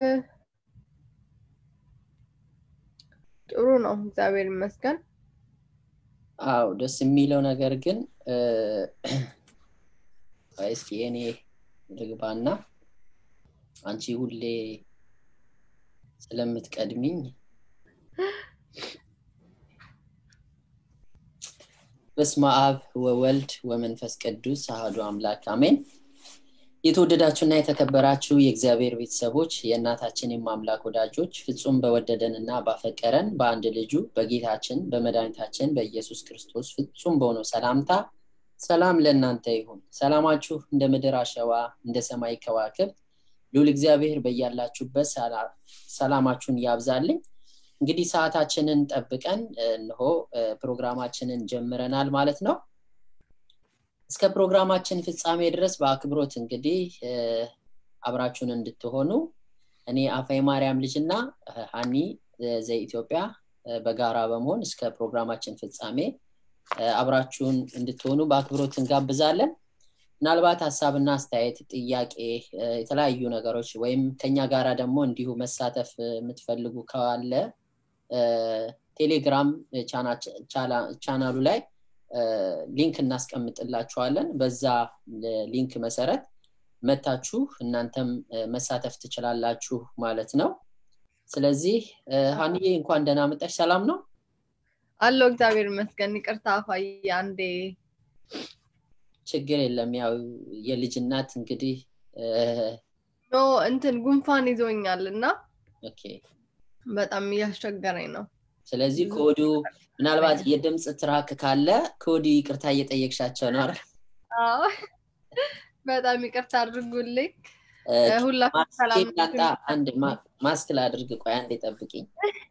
ጥሩ ነው፣ እግዚአብሔር ይመስገን። አው ደስ የሚለው ነገር ግን እስኪ እኔ ልግባና አንቺ ሁሌ ስለምትቀድሚኝ በስመ አብ ወወልድ ወመንፈስ ቅዱስ አህዱ አምላክ አሜን። የተወደዳችሁና የተከበራችሁ የእግዚአብሔር ቤተሰቦች የእናታችን የማምላክ ወዳጆች ፍጹም በወደደን እና ባፈቀረን በአንድ ልጁ በጌታችን በመድኃኒታችን በኢየሱስ ክርስቶስ ፍጹም በሆነው ሰላምታ ሰላም ለእናንተ ይሁን። ሰላማችሁ እንደ ምድር አሸዋ እንደ ሰማይ ከዋክብት ልዑል እግዚአብሔር በያላችሁበት ሰላማችሁን ያብዛልኝ። እንግዲህ ሰዓታችንን ጠብቀን እንሆ ፕሮግራማችንን ጀምረናል ማለት ነው። እስከ ፕሮግራማችን ፍጻሜ ድረስ በአክብሮት እንግዲህ አብራችሁን እንድትሆኑ እኔ አፋይ ማርያም ልጅና ሀኒ ዘኢትዮጵያ በጋራ በመሆን እስከ ፕሮግራማችን ፍጻሜ አብራችሁን እንድትሆኑ በአክብሮት እንጋብዛለን። ምናልባት ሀሳብና አስተያየት፣ ጥያቄ፣ የተለያዩ ነገሮች ወይም ከኛ ጋራ ደግሞ እንዲሁ መሳተፍ የምትፈልጉ ካለ ቴሌግራም ቻናሉ ላይ ሊንክ እናስቀምጥላችኋለን። በዛ ሊንክ መሰረት መታችሁ እናንተም መሳተፍ ትችላላችሁ ማለት ነው። ስለዚህ ሀንዬ እንኳን ደህና መጣሽ። ሰላም ነው አለው። እግዚአብሔር ይመስገን። ይቅርታ አፋዬ፣ አንዴ ችግር የለም። ያው የልጅ እናት እንግዲህ ኖ እንትን ጉንፋን ይዞኛል እና ኦኬ በጣም እያስቸገረኝ ነው። ስለዚህ ከወዲሁ ምናልባት የድምፅ ትራክ ካለ ከወዲሁ ይቅርታ እየጠየቅሻቸው ነው አይደል? በጣም ይቅርታ አድርጉልኝ። ሁላችሁም ሰላም ላምጣ። አንድ ማስክ ላድርግ። ቆይ አንዴ ጠብቂኝ።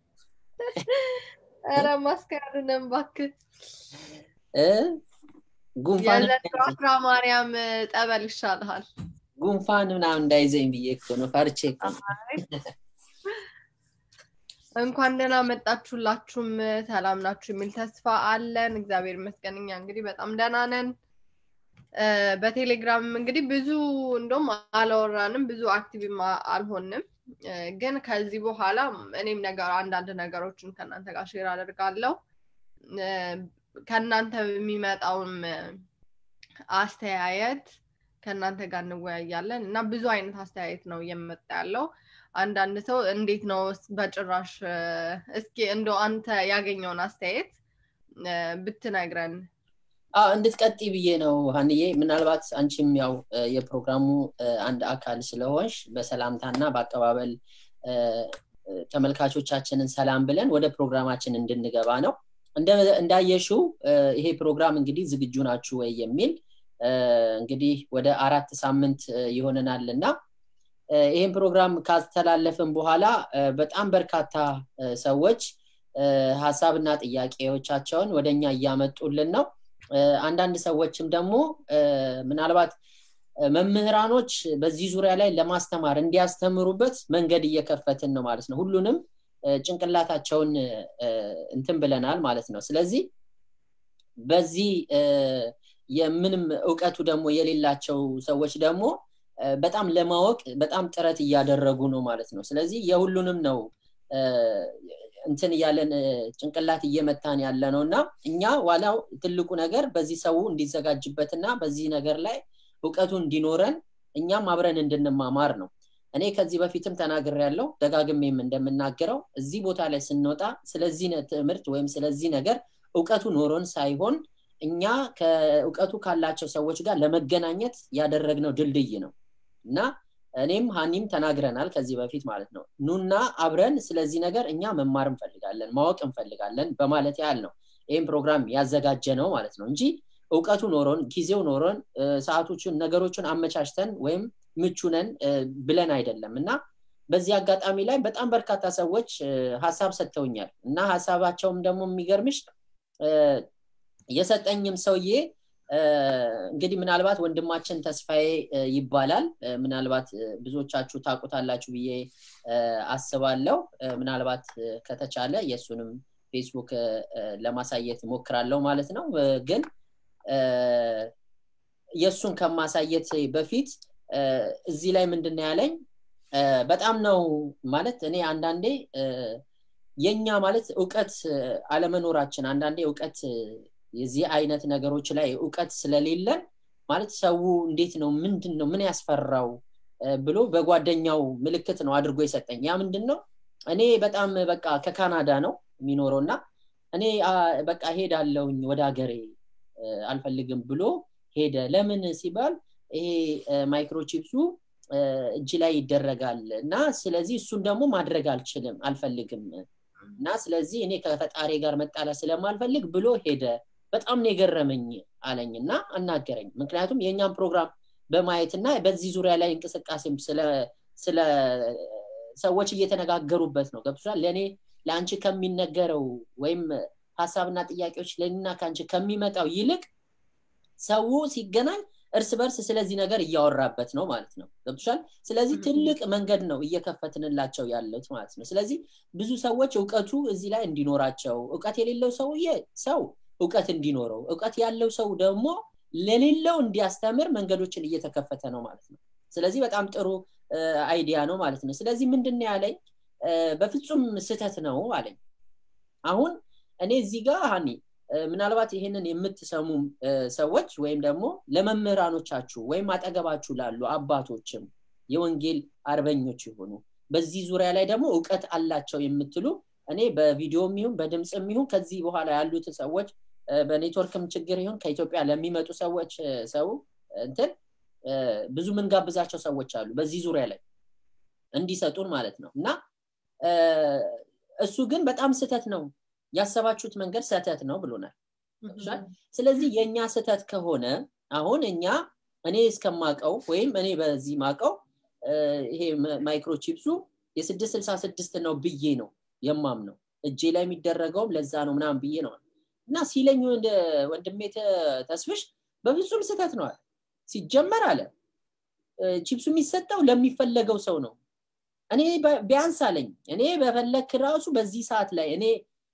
ኧረ ማስክ አይደለም እባክህ። ጉንፋን የዘንድሮ አስራ ማርያም ጠበል ይሻልሃል። ጉንፋን ምናምን እንዳይዘኝ ብዬ እኮ ነው፣ ፈርቼ እኮ ነው። እንኳን ደህና መጣችሁላችሁም ሰላም ናችሁ የሚል ተስፋ አለን። እግዚአብሔር ይመስገን እኛ እንግዲህ በጣም ደህና ነን። በቴሌግራም እንግዲህ ብዙ እንደውም አላወራንም፣ ብዙ አክቲቭም አልሆንም። ግን ከዚህ በኋላ እኔም ነገር አንዳንድ ነገሮችን ከእናንተ ጋር ሼር አደርጋለሁ። ከእናንተ የሚመጣውም አስተያየት ከእናንተ ጋር እንወያያለን እና ብዙ አይነት አስተያየት ነው እየመጣ ያለው። አንዳንድ ሰው እንዴት ነው በጭራሽ እስኪ እንደው አንተ ያገኘውን አስተያየት ብትነግረን። እንድትቀጢ ብዬ ነው ሀንዬ። ምናልባት አንቺም ያው የፕሮግራሙ አንድ አካል ስለሆንሽ በሰላምታና በአቀባበል ተመልካቾቻችንን ሰላም ብለን ወደ ፕሮግራማችን እንድንገባ ነው። እንዳየሽው ይሄ ፕሮግራም እንግዲህ ዝግጁ ናችሁ ወይ የሚል እንግዲህ ወደ አራት ሳምንት ይሆነናል እና ይህን ፕሮግራም ካስተላለፍን በኋላ በጣም በርካታ ሰዎች ሀሳብና ጥያቄዎቻቸውን ወደ እኛ እያመጡልን ነው። አንዳንድ ሰዎችም ደግሞ ምናልባት መምህራኖች በዚህ ዙሪያ ላይ ለማስተማር እንዲያስተምሩበት መንገድ እየከፈትን ነው ማለት ነው። ሁሉንም ጭንቅላታቸውን እንትን ብለናል ማለት ነው። ስለዚህ በዚህ የምንም እውቀቱ ደግሞ የሌላቸው ሰዎች ደግሞ በጣም ለማወቅ በጣም ጥረት እያደረጉ ነው ማለት ነው። ስለዚህ የሁሉንም ነው እንትን እያለን ጭንቅላት እየመታን ያለ ነው እና እኛ ዋላው ትልቁ ነገር በዚህ ሰው እንዲዘጋጅበትና በዚህ ነገር ላይ እውቀቱ እንዲኖረን እኛም አብረን እንድንማማር ነው። እኔ ከዚህ በፊትም ተናግር ያለው ደጋግሜም እንደምናገረው እዚህ ቦታ ላይ ስንወጣ ስለዚህ ትምህርት ወይም ስለዚህ ነገር እውቀቱ ኖሮን ሳይሆን እኛ ከእውቀቱ ካላቸው ሰዎች ጋር ለመገናኘት ያደረግነው ድልድይ ነው እና እኔም ሀኒም ተናግረናል ከዚህ በፊት ማለት ነው። ኑና አብረን ስለዚህ ነገር እኛ መማር እንፈልጋለን፣ ማወቅ እንፈልጋለን በማለት ያህል ነው ይህም ፕሮግራም ያዘጋጀ ነው ማለት ነው እንጂ እውቀቱ ኖሮን ጊዜው ኖሮን ሰዓቶቹን ነገሮችን አመቻችተን ወይም ምቹነን ብለን አይደለም እና በዚህ አጋጣሚ ላይ በጣም በርካታ ሰዎች ሀሳብ ሰጥተውኛል እና ሀሳባቸውም ደግሞ የሚገርምሽ የሰጠኝም ሰውዬ እንግዲህ ምናልባት ወንድማችን ተስፋዬ ይባላል። ምናልባት ብዙዎቻችሁ ታቁታላችሁ ብዬ አስባለሁ። ምናልባት ከተቻለ የእሱንም ፌስቡክ ለማሳየት ሞክራለሁ ማለት ነው። ግን የእሱን ከማሳየት በፊት እዚህ ላይ ምንድን ያለኝ በጣም ነው ማለት እኔ አንዳንዴ የኛ ማለት እውቀት አለመኖራችን አንዳንዴ እውቀት የዚህ አይነት ነገሮች ላይ እውቀት ስለሌለን ማለት ሰው እንዴት ነው ምንድን ነው ምን ያስፈራው ብሎ በጓደኛው ምልክት ነው አድርጎ የሰጠኝ ያ ምንድን ነው እኔ በጣም በቃ ከካናዳ ነው የሚኖረው እና እኔ በቃ ሄዳለውኝ ወደ ሀገሬ አልፈልግም ብሎ ሄደ ለምን ሲባል ይሄ ማይክሮቺፕሱ እጅ ላይ ይደረጋል እና ስለዚህ እሱን ደግሞ ማድረግ አልችልም አልፈልግም እና ስለዚህ እኔ ከፈጣሪ ጋር መጣላ ስለማልፈልግ ብሎ ሄደ በጣም ነው የገረመኝ አለኝ እና አናገረኝ ምክንያቱም የእኛም ፕሮግራም በማየት እና በዚህ ዙሪያ ላይ እንቅስቃሴም ስለ ሰዎች እየተነጋገሩበት ነው ገብቶሻል ለእኔ ለአንቺ ከሚነገረው ወይም ሀሳብና ጥያቄዎች ለእኔና ከአንቺ ከሚመጣው ይልቅ ሰው ሲገናኝ እርስ በርስ ስለዚህ ነገር እያወራበት ነው ማለት ነው ገብቶሻል ስለዚህ ትልቅ መንገድ ነው እየከፈትንላቸው ያለት ማለት ነው ስለዚህ ብዙ ሰዎች እውቀቱ እዚህ ላይ እንዲኖራቸው እውቀት የሌለው ሰውዬ ሰው እውቀት እንዲኖረው እውቀት ያለው ሰው ደግሞ ለሌለው እንዲያስተምር መንገዶችን እየተከፈተ ነው ማለት ነው ስለዚህ በጣም ጥሩ አይዲያ ነው ማለት ነው ስለዚህ ምንድን ያለኝ በፍጹም ስተት ነው አለኝ አሁን እኔ እዚህ ጋር ሀኒ ምናልባት ይህንን የምትሰሙ ሰዎች ወይም ደግሞ ለመምህራኖቻችሁ ወይም አጠገባችሁ ላሉ አባቶችም የወንጌል አርበኞች የሆኑ በዚህ ዙሪያ ላይ ደግሞ እውቀት አላቸው የምትሉ እኔ በቪዲዮም ይሁን በድምፅም ይሁን ከዚህ በኋላ ያሉትን ሰዎች በኔትወርክም ችግር ይሁን ከኢትዮጵያ ለሚመጡ ሰዎች ሰው እንትን ብዙ ምንጋብዛቸው ሰዎች አሉ በዚህ ዙሪያ ላይ እንዲሰጡን ማለት ነው እና እሱ ግን በጣም ስተት ነው ያሰባችሁት መንገድ ስተት ነው ብሎናል ስለዚህ የእኛ ስተት ከሆነ አሁን እኛ እኔ እስከማቀው ወይም እኔ በዚህ ማቀው ይሄ ማይክሮቺፕሱ የስድስት ስልሳ ስድስት ነው ብዬ ነው የማም ነው እጄ ላይ የሚደረገውም ለዛ ነው ምናምን ብዬ ነው እና ሲለኝ ወንድሜ ተስፍሽ በፍጹም ስተት ነው አለ ሲጀመር አለ ቺፕሱ የሚሰጠው ለሚፈለገው ሰው ነው እኔ ቢያንስ አለኝ እኔ በፈለክ ራሱ በዚህ ሰዓት ላይ እኔ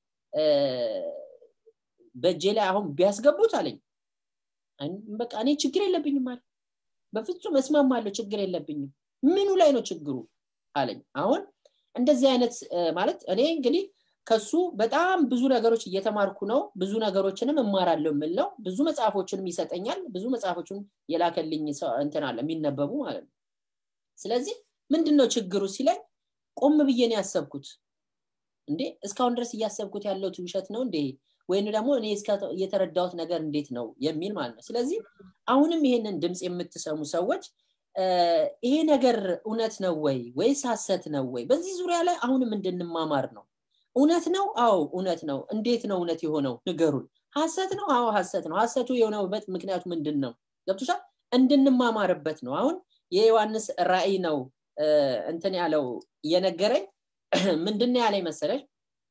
በእጄ ላይ አሁን ቢያስገቡት አለኝ በቃ እኔ ችግር የለብኝም አለ በፍጹም እስማማለሁ ችግር የለብኝም ምኑ ላይ ነው ችግሩ አለኝ አሁን እንደዚህ አይነት ማለት እኔ እንግዲህ ከሱ በጣም ብዙ ነገሮች እየተማርኩ ነው ብዙ ነገሮችንም እማራለሁ የምል ነው ብዙ መጽሐፎችንም ይሰጠኛል ብዙ መጽሐፎችን የላከልኝ እንትን አለ የሚነበቡ ማለት ነው ስለዚህ ምንድን ነው ችግሩ ሲለኝ ቆም ብዬ ነው ያሰብኩት እንዴ እስካሁን ድረስ እያሰብኩት ያለው ውሸት ነው እንዴ ወይም ደግሞ እኔ የተረዳሁት ነገር እንዴት ነው የሚል ማለት ነው ስለዚህ አሁንም ይሄንን ድምፅ የምትሰሙ ሰዎች ይሄ ነገር እውነት ነው ወይ ወይስ ሀሰት ነው ወይ በዚህ ዙሪያ ላይ አሁንም እንድንማማር ነው እውነት ነው አዎ እውነት ነው እንዴት ነው እውነት የሆነው ንገሩን ሀሰት ነው አዎ ሀሰት ነው ሀሰቱ የሆነበት ምክንያቱ ምንድን ነው ገብቶሻል እንድንማማርበት ነው አሁን የዮሐንስ ራእይ ነው እንትን ያለው እየነገረኝ ምንድን ያለኝ መሰለች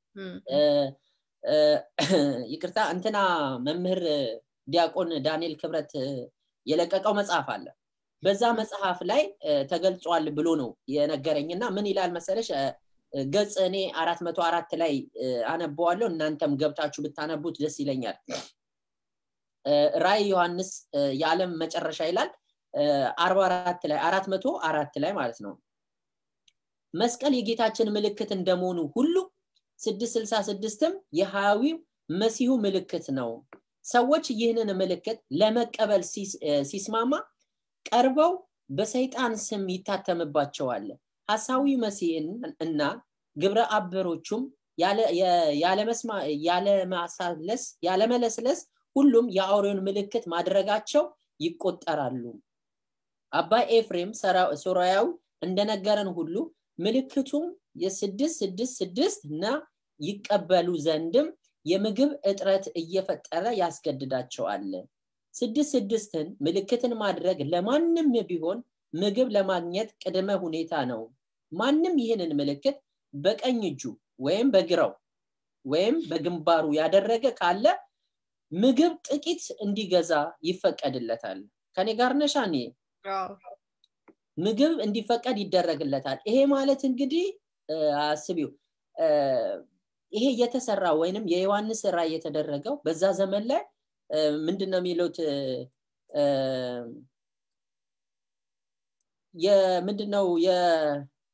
ይቅርታ እንትና መምህር ዲያቆን ዳንኤል ክብረት የለቀቀው መጽሐፍ አለ በዛ መጽሐፍ ላይ ተገልጿል ብሎ ነው የነገረኝ እና ምን ይላል መሰለሽ ገጽ እኔ አራት መቶ አራት ላይ አነበዋለሁ እናንተም ገብታችሁ ብታነቡት ደስ ይለኛል ራይ ዮሐንስ የዓለም መጨረሻ ይላል አርባ አራት ላይ አራት መቶ አራት ላይ ማለት ነው መስቀል የጌታችን ምልክት እንደመሆኑ ሁሉ ስድስት ስልሳ ስድስትም የሀያዊው መሲሁ ምልክት ነው ሰዎች ይህንን ምልክት ለመቀበል ሲስማማ ቀርበው በሰይጣን ስም ይታተምባቸዋል ሀሳዊ መሲህን እና ግብረ አበሮቹም ያለማሳለስ ያለመለስለስ ሁሉም የአውሬውን ምልክት ማድረጋቸው ይቆጠራሉ አባ ኤፍሬም ሶራያዊ እንደነገረን ሁሉ ምልክቱም የስድስት ስድስት ስድስት እና ይቀበሉ ዘንድም የምግብ እጥረት እየፈጠረ ያስገድዳቸዋል ስድስት ስድስትን ምልክትን ማድረግ ለማንም ቢሆን ምግብ ለማግኘት ቅድመ ሁኔታ ነው ማንም ይህንን ምልክት በቀኝ እጁ ወይም በግራው ወይም በግንባሩ ያደረገ ካለ ምግብ ጥቂት እንዲገዛ ይፈቀድለታል ከኔ ጋር ነሻኔ ምግብ እንዲፈቀድ ይደረግለታል ይሄ ማለት እንግዲህ አስቢው ይሄ እየተሰራ ወይንም የዮሐንስ ስራ እየተደረገው በዛ ዘመን ላይ ምንድን ነው የሚሉት የምንድነው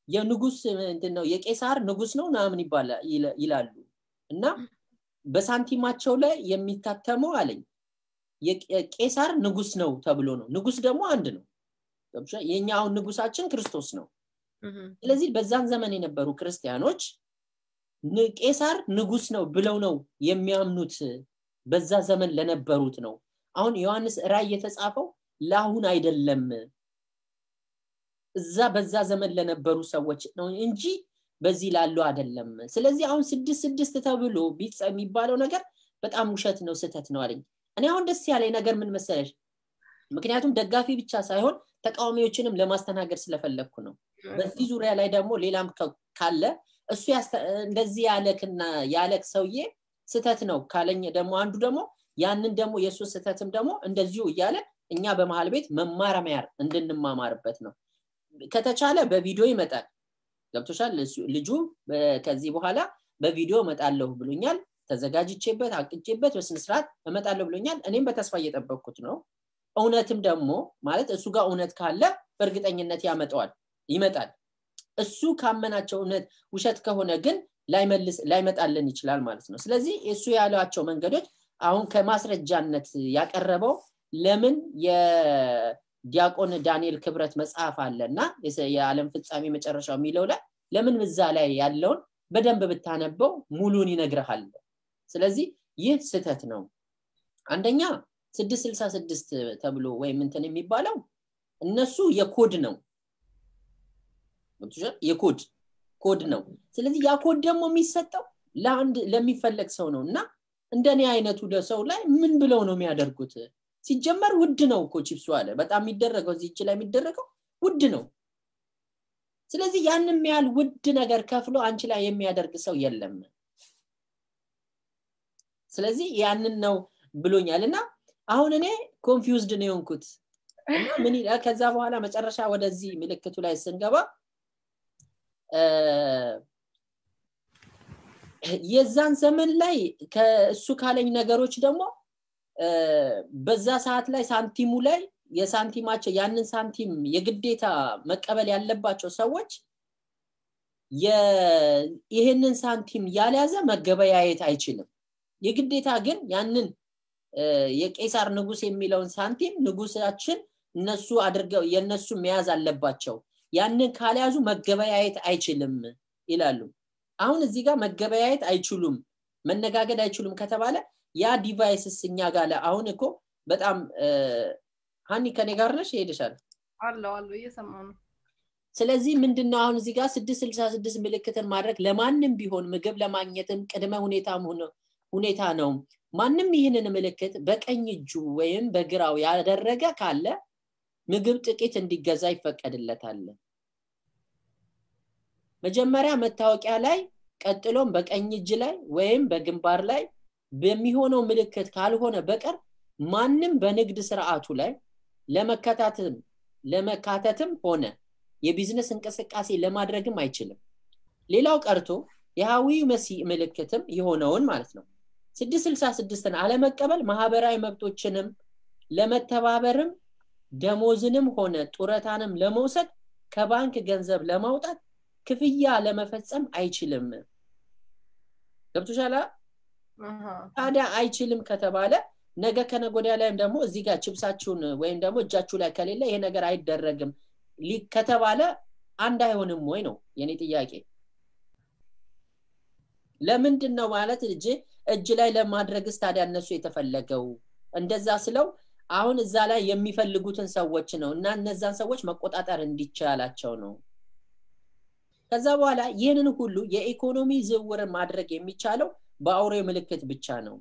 የንጉስ ምንድነው የቄሳር ንጉስ ነው ምናምን ይላሉ እና በሳንቲማቸው ላይ የሚታተመው አለኝ የቄሳር ንጉስ ነው ተብሎ ነው ንጉስ ደግሞ አንድ ነው የኛ አሁን ንጉሳችን ክርስቶስ ነው ስለዚህ በዛን ዘመን የነበሩ ክርስቲያኖች ቄሳር ንጉስ ነው ብለው ነው የሚያምኑት በዛ ዘመን ለነበሩት ነው አሁን ዮሐንስ ራይ የተጻፈው ለአሁን አይደለም እዛ በዛ ዘመን ለነበሩ ሰዎች ነው እንጂ በዚህ ላሉ አይደለም ስለዚህ አሁን ስድስት ስድስት ተብሎ የሚባለው ነገር በጣም ውሸት ነው ስተት ነው አለኝ እኔ አሁን ደስ ያለኝ ነገር ምን መሰለሽ ምክንያቱም ደጋፊ ብቻ ሳይሆን ተቃዋሚዎችንም ለማስተናገድ ስለፈለግኩ ነው በዚህ ዙሪያ ላይ ደግሞ ሌላም ካለ እሱ እንደዚህ ያለክና ያለክ ሰውዬ ስተት ነው ካለኝ ደግሞ አንዱ ደግሞ ያንን ደግሞ የእሱ ስተትም ደግሞ እንደዚሁ እያለ እኛ በመሀል ቤት መማረሚያር እንድንማማርበት ነው ከተቻለ በቪዲዮ ይመጣል ገብቶሻል ልጁ ከዚህ በኋላ በቪዲዮ እመጣለሁ ብሎኛል ተዘጋጅቼበት አቅጄበት በስነስርዓት እመጣለሁ ብሎኛል እኔም በተስፋ እየጠበቅኩት ነው እውነትም ደግሞ ማለት እሱ ጋር እውነት ካለ በእርግጠኝነት ያመጣዋል ይመጣል እሱ ካመናቸው እውነት ውሸት ከሆነ ግን ላይመጣልን ይችላል ማለት ነው ስለዚህ እሱ ያሏቸው መንገዶች አሁን ከማስረጃነት ያቀረበው ለምን የዲያቆን ዳንኤል ክብረት መጽሐፍ አለ እና የዓለም ፍጻሜ መጨረሻው የሚለው ላይ ለምን እዛ ላይ ያለውን በደንብ ብታነበው ሙሉን ይነግርሃል ስለዚህ ይህ ስተት ነው አንደኛ ስድስት ስልሳ ስድስት ተብሎ ወይም እንትን የሚባለው እነሱ የኮድ ነው የኮድ ኮድ ነው ስለዚህ ያ ኮድ ደግሞ የሚሰጠው ለአንድ ለሚፈለግ ሰው ነው እና እንደኔ አይነቱ ሰው ላይ ምን ብለው ነው የሚያደርጉት ሲጀመር ውድ ነው እኮ ቺፕሱ አለ በጣም የሚደረገው እዚህ ላይ የሚደረገው ውድ ነው ስለዚህ ያንም ያህል ውድ ነገር ከፍሎ አንቺ ላይ የሚያደርግ ሰው የለም ስለዚህ ያንን ነው ብሎኛል እና አሁን እኔ ኮንፊውዝድ ነው የሆንኩት እና ምን ከዛ በኋላ መጨረሻ ወደዚህ ምልክቱ ላይ ስንገባ የዛን ዘመን ላይ ከእሱ ካለኝ ነገሮች ደግሞ በዛ ሰዓት ላይ ሳንቲሙ ላይ የሳንቲማቸው ያንን ሳንቲም የግዴታ መቀበል ያለባቸው ሰዎች ይህንን ሳንቲም ያልያዘ መገበያየት አይችልም የግዴታ ግን ያንን የቄሳር ንጉስ የሚለውን ሳንቲም ንጉሳችን እነሱ አድርገው የእነሱ መያዝ አለባቸው ያንን ካልያዙ መገበያየት አይችልም ይላሉ አሁን እዚህ ጋር መገበያየት አይችሉም መነጋገድ አይችሉም ከተባለ ያ ዲቫይስስ እኛ ጋር አሁን እኮ በጣም ሀኒ ከኔ ጋር ነሽ ይሄድሻል አለው አለው እየሰማ ነው ስለዚህ ምንድነው አሁን እዚህ ጋር ስድስት ስልሳ ስድስት ምልክትን ማድረግ ለማንም ቢሆን ምግብ ለማግኘትም ቅድመ ሁኔታ ሁኔታ ነው ማንም ይህንን ምልክት በቀኝ እጁ ወይም በግራው ያደረገ ካለ ምግብ ጥቂት እንዲገዛ ይፈቀድለታል መጀመሪያ መታወቂያ ላይ ቀጥሎም በቀኝ እጅ ላይ ወይም በግንባር ላይ በሚሆነው ምልክት ካልሆነ በቀር ማንም በንግድ ስርዓቱ ላይ ለመከታተልም ለመካተትም ሆነ የቢዝነስ እንቅስቃሴ ለማድረግም አይችልም ሌላው ቀርቶ የሃዊ መሲ ምልክትም የሆነውን ማለት ነው ስድስት ስልሳ ስድስትን አለመቀበል ማህበራዊ መብቶችንም ለመተባበርም ደሞዝንም ሆነ ጡረታንም ለመውሰድ ከባንክ ገንዘብ ለማውጣት ክፍያ ለመፈጸም አይችልም ገብቶሻላ ታዲያ አይችልም ከተባለ ነገ ከነጎዲያ ላይም ደግሞ እዚህ ጋር ችብሳችሁን ወይም ደግሞ እጃችሁ ላይ ከሌለ ይሄ ነገር አይደረግም ከተባለ አንድ አይሆንም ወይ ነው የኔ ጥያቄ ለምንድን ነው ማለት እጅ እጅ ላይ ለማድረግስ ታዲያ እነሱ የተፈለገው እንደዛ ስለው አሁን እዛ ላይ የሚፈልጉትን ሰዎች ነው እና እነዛን ሰዎች መቆጣጠር እንዲቻላቸው ነው ከዛ በኋላ ይህንን ሁሉ የኢኮኖሚ ዝውውርን ማድረግ የሚቻለው በአውሬ ምልክት ብቻ ነው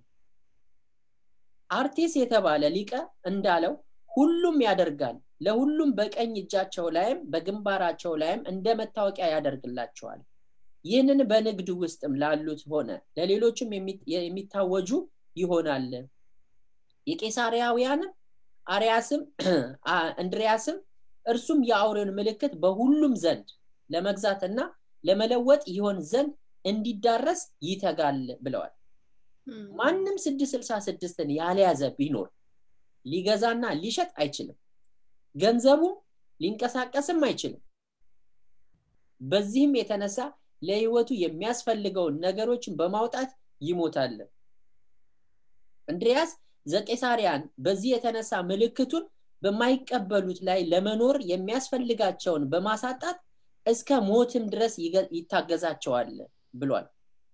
አርቲስ የተባለ ሊቀ እንዳለው ሁሉም ያደርጋል ለሁሉም በቀኝ እጃቸው ላይም በግንባራቸው ላይም እንደ መታወቂያ ያደርግላቸዋል ይህንን በንግድ ውስጥም ላሉት ሆነ ለሌሎችም የሚታወጁ ይሆናል የቄሳሪያውያንም አርያስም እንድሪያስም እርሱም የአውሬውን ምልክት በሁሉም ዘንድ ለመግዛትና ለመለወጥ ይሆን ዘንድ እንዲዳረስ ይተጋል ብለዋል ማንም ስድስት ስልሳ ስድስትን ያልያዘ ቢኖር ሊገዛና ሊሸጥ አይችልም ገንዘቡም ሊንቀሳቀስም አይችልም በዚህም የተነሳ ለህይወቱ የሚያስፈልገውን ነገሮችን በማውጣት ይሞታል እንድሪያስ ዘቄሳሪያን በዚህ የተነሳ ምልክቱን በማይቀበሉት ላይ ለመኖር የሚያስፈልጋቸውን በማሳጣት እስከ ሞትም ድረስ ይታገዛቸዋል ብሏል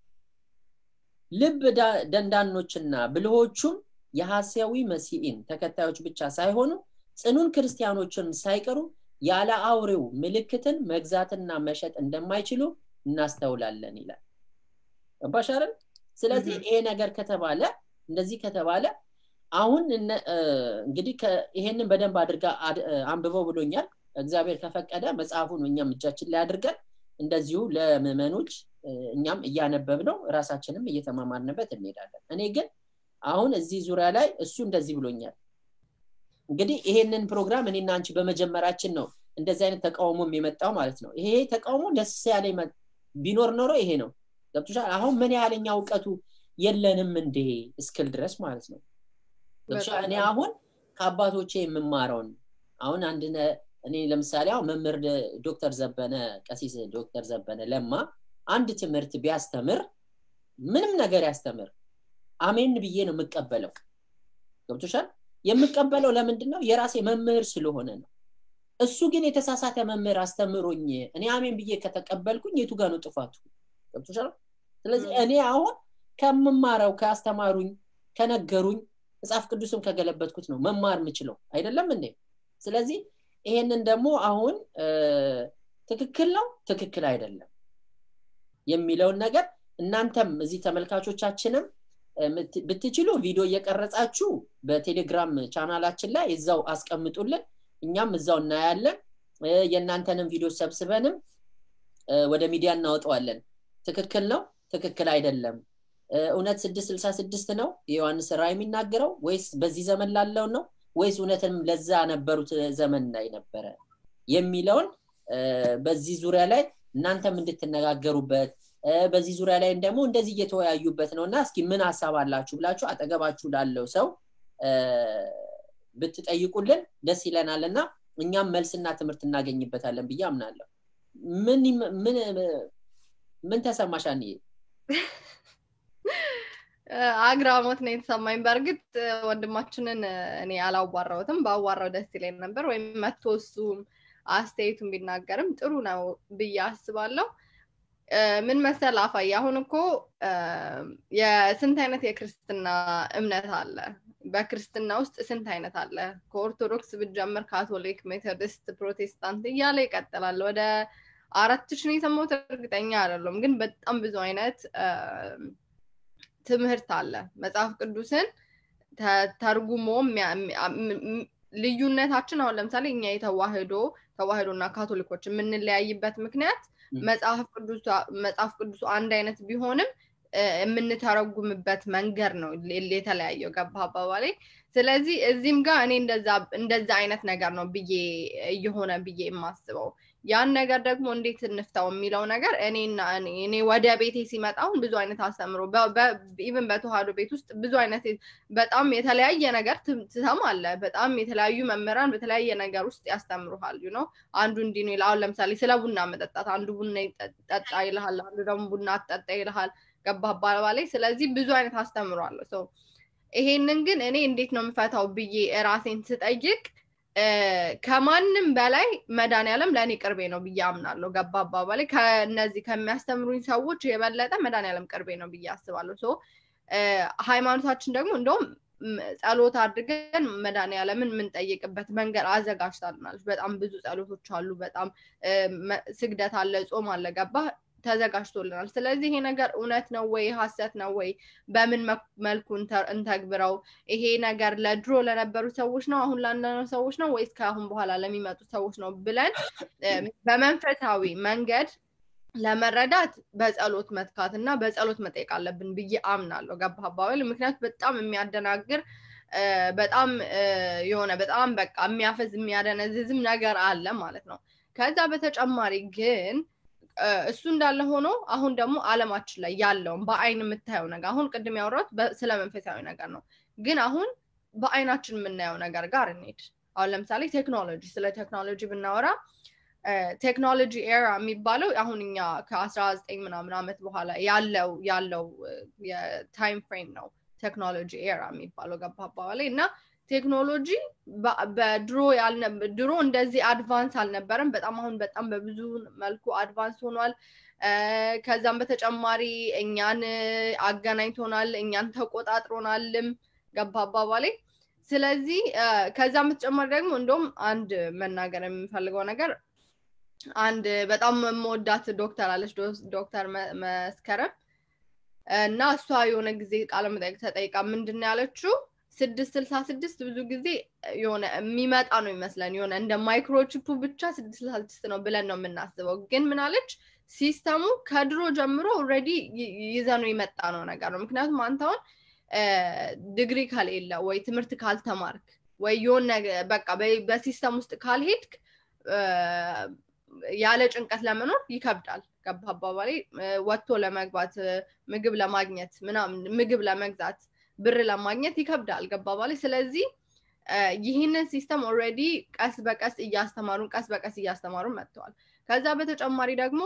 ልብ ደንዳኖችና ብልሆቹም የሐሳዊ መሲኢን ተከታዮች ብቻ ሳይሆኑ ጽኑን ክርስቲያኖችን ሳይቀሩ ያለ አውሬው ምልክትን መግዛትና መሸጥ እንደማይችሉ እናስተውላለን ይላል ባሻረን ስለዚህ ይሄ ነገር ከተባለ እንደዚህ ከተባለ አሁን እንግዲህ ይሄንን በደንብ አድርጋ አንብበው ብሎኛል እግዚአብሔር ከፈቀደ መጽሐፉን እኛም እጃችን ላይ አድርገን እንደዚሁ ለምዕመኖች እኛም እያነበብ ነው ራሳችንም እየተማማርንበት እንሄዳለን እኔ ግን አሁን እዚህ ዙሪያ ላይ እሱ እንደዚህ ብሎኛል እንግዲህ ይሄንን ፕሮግራም እኔና አንቺ በመጀመራችን ነው እንደዚህ አይነት ተቃውሞም የመጣው ማለት ነው ይሄ ተቃውሞ ደስ ያለ ቢኖር ኖሮ ይሄ ነው ገብቶሻል አሁን ምን ያህለኛ እውቀቱ የለንም እንዴ እስክል ድረስ ማለት ነው እኔ አሁን ከአባቶቼ የምማረውን አሁን አንድ እኔ ለምሳሌ አሁን መምህር ዶክተር ዘበነ ቀሲስ ዶክተር ዘበነ ለማ አንድ ትምህርት ቢያስተምር ምንም ነገር ያስተምር አሜን ብዬ ነው የምቀበለው ገብቶሻል የምቀበለው ለምንድን ነው የራሴ መምህር ስለሆነ ነው እሱ ግን የተሳሳተ መምህር አስተምሮኝ እኔ አሜን ብዬ ከተቀበልኩኝ የቱ ጋር ነው ጥፋቱ ገብቶሻል ስለዚህ እኔ አሁን ከምማረው ከአስተማሩኝ ከነገሩኝ መጽሐፍ ቅዱስም ከገለበትኩት ነው መማር የምችለው አይደለም እንዴ ስለዚህ ይሄንን ደግሞ አሁን ትክክል ነው ትክክል አይደለም የሚለውን ነገር እናንተም እዚህ ተመልካቾቻችንም ብትችሉ ቪዲዮ እየቀረጻችሁ በቴሌግራም ቻናላችን ላይ እዛው አስቀምጡልን እኛም እዛው እናያለን የእናንተንም ቪዲዮ ሰብስበንም ወደ ሚዲያ እናወጠዋለን ትክክል ነው ትክክል አይደለም እውነት ስድስት ስልሳ ስድስት ነው የዮሐንስ ራ የሚናገረው ወይስ በዚህ ዘመን ላለው ነው ወይስ እውነትም ለዛ ነበሩት ዘመን ላይ ነበረ የሚለውን በዚህ ዙሪያ ላይ እናንተም እንድትነጋገሩበት በዚህ ዙሪያ ላይ ደግሞ እንደዚህ እየተወያዩበት ነው እና እስኪ ምን ሀሳብ አላችሁ ብላችሁ አጠገባችሁ ላለው ሰው ብትጠይቁልን ደስ ይለናል እና እኛም መልስና ትምህርት እናገኝበታለን ብዬ አምናለሁ ምን ምን ምን ተሰማሽ አንዬ አግራሞት ነው የተሰማኝ በእርግጥ ወንድማችንን እኔ አላዋራውትም ባዋራው ደስ ይለኝ ነበር ወይም መቶ እሱም አስተያየቱን ቢናገርም ጥሩ ነው ብዬ አስባለሁ ምን መሰል አፋይ አሁን እኮ የስንት አይነት የክርስትና እምነት አለ በክርስትና ውስጥ ስንት አይነት አለ ከኦርቶዶክስ ብጀምር ካቶሊክ ሜቶዲስት ፕሮቴስታንት እያለ ይቀጥላል ወደ አራት ሺን የሰማሁት እርግጠኛ አይደለም ግን በጣም ብዙ አይነት ትምህርት አለ መጽሐፍ ቅዱስን ተርጉሞ ልዩነታችን አሁን ለምሳሌ እኛ የተዋህዶ ተዋህዶ እና ካቶሊኮች የምንለያይበት ምክንያት መጽሐፍ ቅዱሱ አንድ አይነት ቢሆንም የምንተረጉምበት መንገድ ነው የተለያየው ገባ አባባሌ ስለዚህ እዚህም ጋር እኔ እንደዛ አይነት ነገር ነው ብዬ እየሆነ ብዬ የማስበው ያን ነገር ደግሞ እንዴት እንፍታው የሚለው ነገር እኔና እኔ ወደ ቤቴ ሲመጣውን ብዙ አይነት አስተምሮ ኢቨን በተዋህዶ ቤት ውስጥ ብዙ አይነት በጣም የተለያየ ነገር ትሰማለ በጣም የተለያዩ መምህራን በተለያየ ነገር ውስጥ ያስተምሩሃል ነው አንዱ እንዲ ነው አሁን ለምሳሌ ስለ ቡና መጠጣት አንዱ ቡና ጠጣ ይልሃል አንዱ ደግሞ ቡና አትጠጣ ይልሃል ገባ አባባላይ ስለዚህ ብዙ አይነት አስተምሯለሁ ሰው ይሄንን ግን እኔ እንዴት ነው የምፈታው ብዬ ራሴን ስጠይቅ ከማንም በላይ መድኃኒዓለም ለእኔ ቅርቤ ነው ብዬ አምናለሁ ገባ አባባላይ ከእነዚህ ከሚያስተምሩኝ ሰዎች የበለጠ መድኃኒዓለም ቅርቤ ነው ብዬ አስባለሁ ሶ ሃይማኖታችን ደግሞ እንደውም ጸሎት አድርገን መድኃኒዓለምን የምንጠይቅበት መንገድ አዘጋጅታልናለች በጣም ብዙ ጸሎቶች አሉ በጣም ስግደት አለ ጾም አለ ገባ ተዘጋጅቶልናል ስለዚህ ይሄ ነገር እውነት ነው ወይ ሀሰት ነው ወይ በምን መልኩ እንተግብረው ይሄ ነገር ለድሮ ለነበሩ ሰዎች ነው አሁን ላለነው ሰዎች ነው ወይስ ከአሁን በኋላ ለሚመጡ ሰዎች ነው ብለን በመንፈሳዊ መንገድ ለመረዳት በጸሎት መትካት እና በጸሎት መጠየቅ አለብን ብዬ አምናለሁ ገባ አባባል ምክንያቱ በጣም የሚያደናግር በጣም የሆነ በጣም በቃ የሚያፈዝ የሚያደነዝዝም ነገር አለ ማለት ነው ከዛ በተጨማሪ ግን እሱ እንዳለ ሆኖ አሁን ደግሞ አለማችን ላይ ያለውን በአይን የምታየው ነገር አሁን ቅድም ያወራት ስለ መንፈሳዊ ነገር ነው ግን አሁን በአይናችን የምናየው ነገር ጋር እንሄድ አሁን ለምሳሌ ቴክኖሎጂ ስለ ቴክኖሎጂ ብናወራ ቴክኖሎጂ ኤራ የሚባለው አሁን እኛ ከአስራ ዘጠኝ ምናምን ዓመት በኋላ ያለው ያለው የታይም ፍሬም ነው ቴክኖሎጂ ኤራ የሚባለው ገባ አባባላይ እና ቴክኖሎጂ በድሮ ድሮ እንደዚህ አድቫንስ አልነበረም በጣም አሁን በጣም በብዙ መልኩ አድቫንስ ሆኗል ከዛም በተጨማሪ እኛን አገናኝቶናል እኛን ተቆጣጥሮናልም ገባ አባባሌ ስለዚህ ከዛም በተጨማሪ ደግሞ እንደውም አንድ መናገር የምፈልገው ነገር አንድ በጣም የምወዳት ዶክተር አለች ዶክተር መስከረም እና እሷ የሆነ ጊዜ ቃለመጠይቅ ተጠይቃ ምንድን ያለችው ስድስት ስልሳ ስድስት ብዙ ጊዜ የሆነ የሚመጣ ነው ይመስለን የሆነ እንደ ማይክሮቺፑ ብቻ ስድስት ስልሳ ስድስት ነው ብለን ነው የምናስበው ግን ምናለች ሲስተሙ ከድሮ ጀምሮ ኦልሬዲ ይዘኑ የመጣ ነው ነገር ነው ምክንያቱም አንተ አሁን ዲግሪ ከሌለ ወይ ትምህርት ካልተማርክ ወይ የሆነ በቃ በሲስተም ውስጥ ካልሄድክ ያለ ጭንቀት ለመኖር ይከብዳል ገባ አባባሌ ወጥቶ ለመግባት ምግብ ለማግኘት ምናምን ምግብ ለመግዛት ብር ለማግኘት ይከብዳል ገባ ባሌ ስለዚህ ይህንን ሲስተም ኦልሬዲ ቀስ በቀስ እያስተማሩን ቀስ በቀስ እያስተማሩን መጥተዋል ከዛ በተጨማሪ ደግሞ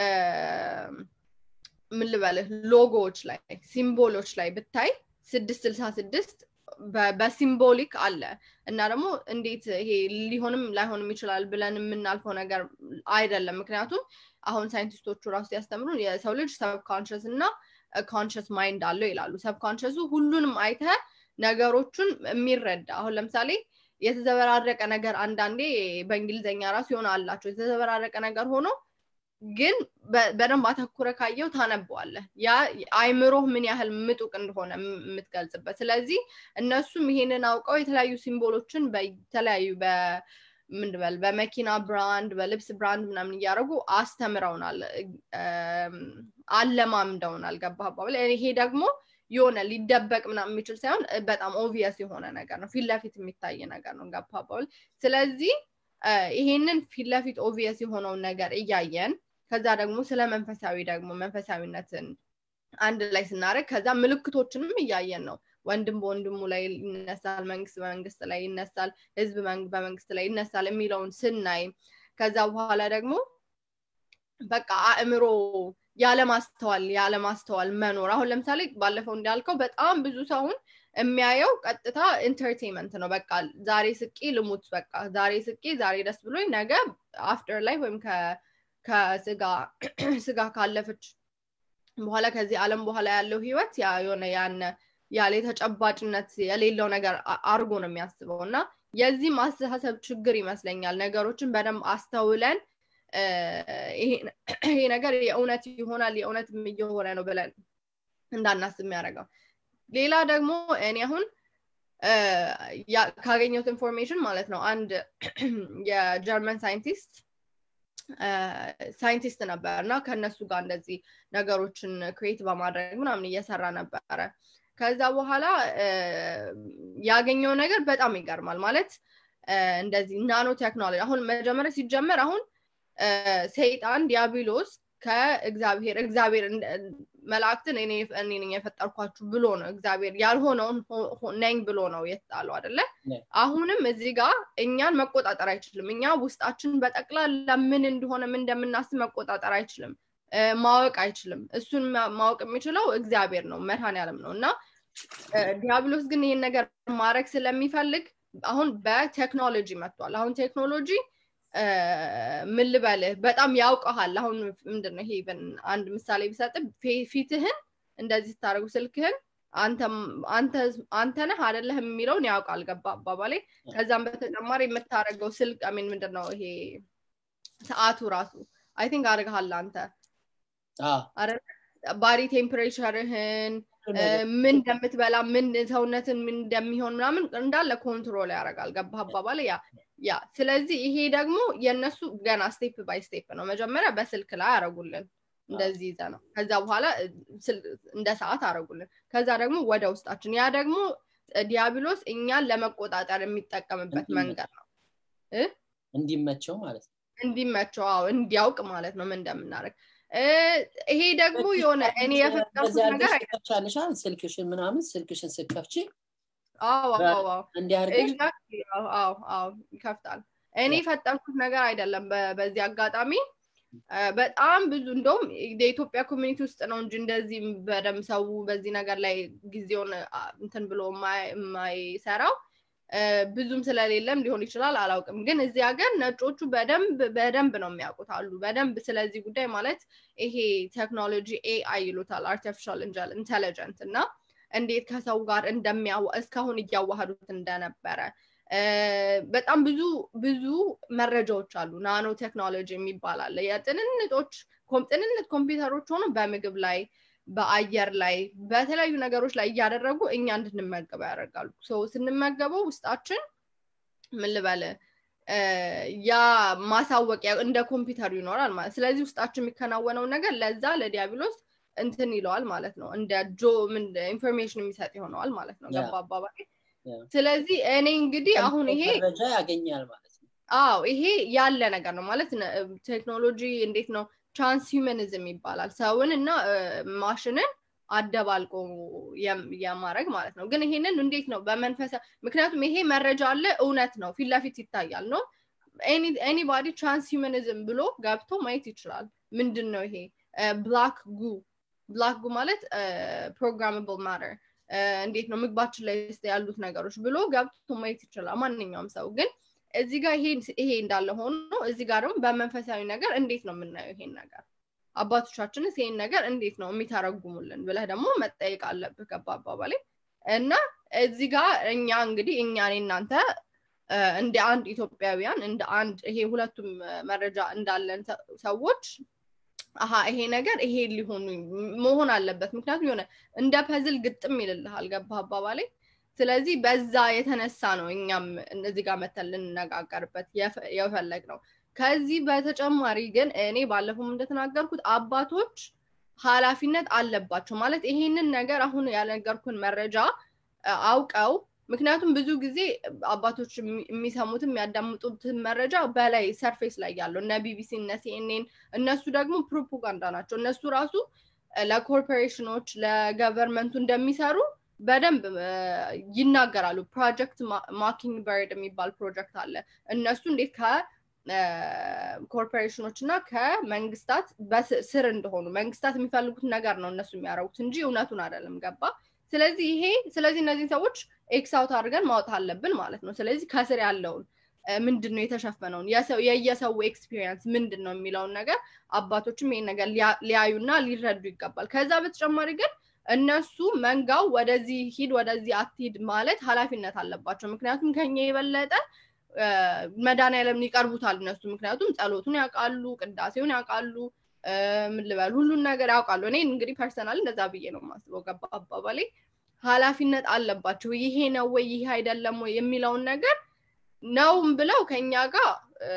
ምን ልበልህ ሎጎዎች ላይ ሲምቦሎች ላይ ብታይ ስድስት ስልሳ ስድስት በሲምቦሊክ አለ እና ደግሞ እንዴት ይሄ ሊሆንም ላይሆንም ይችላል ብለን የምናልፈው ነገር አይደለም ምክንያቱም አሁን ሳይንቲስቶቹ ራሱ ያስተምሩን የሰው ልጅ ሰብኮንሽስ እና ኮንሽስ ማይንድ አለው ይላሉ ሰብኮንሽሱ ሁሉንም አይተ ነገሮቹን የሚረዳ አሁን ለምሳሌ የተዘበራረቀ ነገር አንዳንዴ በእንግሊዝኛ ራሱ የሆነ አላቸው የተዘበራረቀ ነገር ሆኖ ግን በደንብ አተኩረ ካየው ታነበዋለህ ያ አይምሮህ ምን ያህል ምጡቅ እንደሆነ የምትገልጽበት ስለዚህ እነሱም ይሄንን አውቀው የተለያዩ ሲምቦሎችን በተለያዩ ምንድበል በመኪና ብራንድ በልብስ ብራንድ ምናምን እያደረጉ አስተምረውናል አለማምደውናል ገባ ይሄ ደግሞ የሆነ ሊደበቅ ምናምን የሚችል ሳይሆን በጣም ኦቪየስ የሆነ ነገር ነው ፊት ለፊት የሚታይ ነገር ነው ገባ ስለዚህ ይሄንን ፊት ለፊት ኦቪየስ የሆነውን ነገር እያየን ከዛ ደግሞ ስለ መንፈሳዊ ደግሞ መንፈሳዊነትን አንድ ላይ ስናደርግ ከዛ ምልክቶችንም እያየን ነው ወንድም በወንድሙ ላይ ይነሳል መንግስት በመንግስት ላይ ይነሳል ህዝብ በመንግስት ላይ ይነሳል የሚለውን ስናይ ከዛ በኋላ ደግሞ በቃ አእምሮ ያለማስተዋል ያለማስተዋል መኖር አሁን ለምሳሌ ባለፈው እንዳልከው በጣም ብዙ ሰውን የሚያየው ቀጥታ ኢንተርቴንመንት ነው በቃ ዛሬ ስቄ ልሙት በቃ ዛሬ ስቄ ዛሬ ደስ ብሎኝ ነገ አፍተር ላይ ወይም ከስጋ ስጋ ካለፈች በኋላ ከዚህ አለም በኋላ ያለው ህይወት የሆነ ያነ ያለ ተጨባጭነት የሌለው ነገር አርጎ ነው የሚያስበው እና የዚህ ማስተሳሰብ ችግር ይመስለኛል ነገሮችን በደንብ አስተውለን ይሄ ነገር የእውነት ይሆናል የእውነት እየሆነ ነው ብለን እንዳናስብ የሚያደርገው ሌላ ደግሞ እኔ አሁን ካገኘሁት ኢንፎርሜሽን ማለት ነው አንድ የጀርመን ሳይንቲስት ሳይንቲስት ነበር እና ከእነሱ ጋር እንደዚህ ነገሮችን ክሬት በማድረግ ምናምን እየሰራ ነበረ ከዛ በኋላ ያገኘው ነገር በጣም ይገርማል ማለት እንደዚህ ናኖ ቴክኖሎጂ አሁን መጀመሪያ ሲጀመር አሁን ሰይጣን ዲያብሎስ ከእግዚአብሔር እግዚአብሔር መላእክትን እኔ ነኝ የፈጠርኳችሁ ብሎ ነው እግዚአብሔር ያልሆነውን ነኝ ብሎ ነው የተጣለው አደለ አሁንም እዚህ ጋር እኛን መቆጣጠር አይችልም እኛ ውስጣችን በጠቅላላ ምን እንደሆነ ምን እንደምናስብ መቆጣጠር አይችልም ማወቅ አይችልም እሱን ማወቅ የሚችለው እግዚአብሔር ነው መድኃኔዓለም ነው እና ዲያብሎስ ግን ይህን ነገር ማድረግ ስለሚፈልግ አሁን በቴክኖሎጂ መጥቷል አሁን ቴክኖሎጂ ምን ልበልህ በጣም ያውቀሃል አሁን ምንድን ነው ይሄ አንድ ምሳሌ ቢሰጥ ፊትህን እንደዚህ ስታደርጉ ስልክህን አንተ ነህ አደለህ የሚለውን ያውቃል ገባ አባባሌ ከዛም በተጨማሪ የምታደርገው ስልክ ሚን ምንድን ነው ይሄ ሰዓቱ ራሱ አይ ቲንክ አድርግሃል አንተ ባዲ ቴምፕሬቸርህን ምን እንደምትበላ ምን ሰውነትን ምን እንደሚሆን ምናምን እንዳለ ኮንትሮል ያደርጋል ገባ አባባል ያ ያ ስለዚህ ይሄ ደግሞ የእነሱ ገና ስቴፕ ባይ ስቴፕ ነው መጀመሪያ በስልክ ላይ አረጉልን እንደዚህ ይዘ ነው ከዛ በኋላ እንደ ሰዓት አረጉልን ከዛ ደግሞ ወደ ውስጣችን ያ ደግሞ ዲያብሎስ እኛን ለመቆጣጠር የሚጠቀምበት መንገድ ነው እንዲመቸው ማለት ነው እንዲመቸው አዎ እንዲያውቅ ማለት ነው ምን እንደምናደርግ ይሄ ደግሞ የሆነ እኔ የፈጠርኩት ነገር አይቻልሻል ስልክሽን ምናምን ስልክሽን ስከፍቺ ይከፍታል እኔ የፈጠንኩት ነገር አይደለም በዚህ አጋጣሚ በጣም ብዙ እንደውም የኢትዮጵያ ኮሚኒቲ ውስጥ ነው እንጂ እንደዚህ በደንብ ሰው በዚህ ነገር ላይ ጊዜውን እንትን ብሎ የማይሰራው ብዙም ስለሌለም ሊሆን ይችላል አላውቅም ግን እዚህ ሀገር ነጮቹ በደንብ በደንብ ነው የሚያውቁት አሉ በደንብ ስለዚህ ጉዳይ ማለት ይሄ ቴክኖሎጂ ኤአይ ይሉታል አርቲፊሻል ኢንቴሊጀንት እና እንዴት ከሰው ጋር እንደሚያ እስካሁን እያዋህዱት እንደነበረ በጣም ብዙ ብዙ መረጃዎች አሉ ናኖ ቴክኖሎጂ የሚባል አለ የጥንንጦች ጥንንት ኮምፒውተሮች ሆኖ በምግብ ላይ በአየር ላይ በተለያዩ ነገሮች ላይ እያደረጉ እኛ እንድንመገበው ያደርጋሉ ስንመገበው ውስጣችን ምን ልበል ያ ማሳወቂያ እንደ ኮምፒውተሩ ይኖራል ማለት ስለዚህ ውስጣችን የሚከናወነው ነገር ለዛ ለዲያብሎስ እንትን ይለዋል ማለት ነው እንደ ጆ ኢንፎርሜሽን የሚሰጥ ይሆነዋል ማለት ነው ገባ አባባል ስለዚህ እኔ እንግዲህ አሁን ይሄ መረጃ ያገኛል ማለት ነው አዎ ይሄ ያለ ነገር ነው ማለት ቴክኖሎጂ እንዴት ነው ትራንስሁመኒዝም ይባላል ሰውን እና ማሽንን አደባልቆ የማድረግ ማለት ነው ግን ይሄንን እንዴት ነው በመንፈሳ ምክንያቱም ይሄ መረጃ አለ እውነት ነው ፊት ለፊት ይታያል ነው ኤኒባዲ ትራንስሁመኒዝም ብሎ ገብቶ ማየት ይችላል ምንድን ነው ይሄ ብላክ ጉ ብላክ ጉ ማለት ፕሮግራማብል ማተር እንዴት ነው ምግባችን ላይ ያሉት ነገሮች ብሎ ገብቶ ማየት ይችላል ማንኛውም ሰው ግን እዚህ ጋር ይሄ እንዳለ ሆኖ እዚህ ጋር ደግሞ በመንፈሳዊ ነገር እንዴት ነው የምናየው ይሄን ነገር አባቶቻችንስ ይሄን ነገር እንዴት ነው የሚተረጉሙልን ብለህ ደግሞ መጠየቅ አለብህ ገባ አባባሌ እና እዚህ ጋር እኛ እንግዲህ እኛ እናንተ እንደ አንድ ኢትዮጵያውያን እንደ አንድ ይሄ ሁለቱም መረጃ እንዳለን ሰዎች አሀ ይሄ ነገር ይሄ ሊሆኑ መሆን አለበት ምክንያቱም የሆነ እንደ ፐዝል ግጥም ይልልሃል ገባ አባባሌ ስለዚህ በዛ የተነሳ ነው እኛም እዚህ ጋር መተን ልንነጋገርበት የፈለግ ነው ከዚህ በተጨማሪ ግን እኔ ባለፈውም እንደተናገርኩት አባቶች ኃላፊነት አለባቸው ማለት ይሄንን ነገር አሁን ያልነገርኩን መረጃ አውቀው ምክንያቱም ብዙ ጊዜ አባቶች የሚሰሙትም የሚያዳምጡትን መረጃ በላይ ሰርፌስ ላይ ያለው እነ ቢቢሲ እነ ሲኤንኤን እነሱ ደግሞ ፕሮፓጋንዳ ናቸው እነሱ ራሱ ለኮርፖሬሽኖች ለገቨርንመንቱ እንደሚሰሩ በደንብ ይናገራሉ ፕሮጀክት ማኪንግ በርድ የሚባል ፕሮጀክት አለ እነሱ እንዴት ከኮርፖሬሽኖች እና ከመንግስታት ስር እንደሆኑ መንግስታት የሚፈልጉት ነገር ነው እነሱ የሚያደርጉት እንጂ እውነቱን አይደለም ገባ ስለዚህ ይሄ ስለዚህ እነዚህ ሰዎች ኤክሳውት አድርገን ማውጣት አለብን ማለት ነው ስለዚህ ከስር ያለውን ምንድን ነው የተሸፈነውን የየሰው ኤክስፒሪየንስ ምንድን ነው የሚለውን ነገር አባቶችም ይሄን ነገር ሊያዩና ሊረዱ ይገባል ከዛ በተጨማሪ ግን እነሱ መንጋው ወደዚህ ሂድ ወደዚህ አትሂድ ማለት ኃላፊነት አለባቸው ምክንያቱም ከኛ የበለጠ መድኃኒዓለምን ይቀርቡታል እነሱ ምክንያቱም ጸሎቱን ያውቃሉ ቅዳሴውን ያውቃሉ ምን ልበል ሁሉን ነገር ያውቃሉ እኔ እንግዲህ ፐርሰናል እንደዛ ብዬ ነው የማስበው ገባ አባባሌ ኃላፊነት አለባቸው ይሄ ነው ወይ ይሄ አይደለም ወይ የሚለውን ነገር ነውም ብለው ከኛ ጋር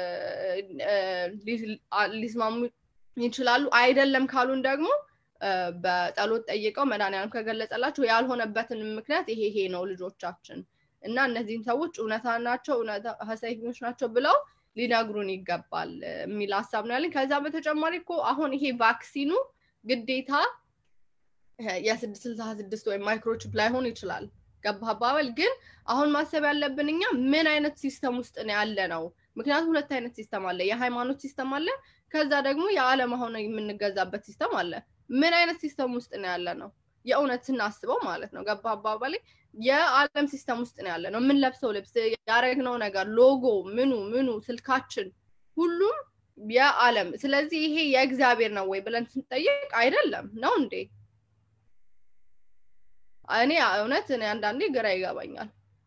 ሊስማሙ ይችላሉ አይደለም ካሉን ደግሞ በጸሎት ጠይቀው መድኃኒዓለም ከገለጸላቸው ያልሆነበትን ምክንያት ይሄ ይሄ ነው ልጆቻችን እና እነዚህም ሰዎች እውነታ ናቸው ሀሰተኞች ናቸው ብለው ሊነግሩን ይገባል የሚል ሀሳብ ነው ያለኝ ከዛ በተጨማሪ እኮ አሁን ይሄ ቫክሲኑ ግዴታ የስድስት ስልሳ ስድስት ወይም ማይክሮቺፕ ላይሆን ይችላል ገባ አባበል ግን አሁን ማሰብ ያለብን እኛ ምን አይነት ሲስተም ውስጥ ነው ያለ ነው ምክንያቱም ሁለት አይነት ሲስተም አለ የሃይማኖት ሲስተም አለ ከዛ ደግሞ የዓለም አሁን የምንገዛበት ሲስተም አለ ምን አይነት ሲስተም ውስጥ ነው ያለ ነው የእውነት ስናስበው ማለት ነው ገባ አባባሌ የዓለም ሲስተም ውስጥ ነው ያለ ነው የምንለብሰው ልብስ ያደረግነው ነገር ሎጎ ምኑ ምኑ ስልካችን ሁሉም የዓለም ስለዚህ ይሄ የእግዚአብሔር ነው ወይ ብለን ስንጠይቅ አይደለም ነው እንዴ እኔ እውነት እኔ አንዳንዴ ግራ ይገባኛል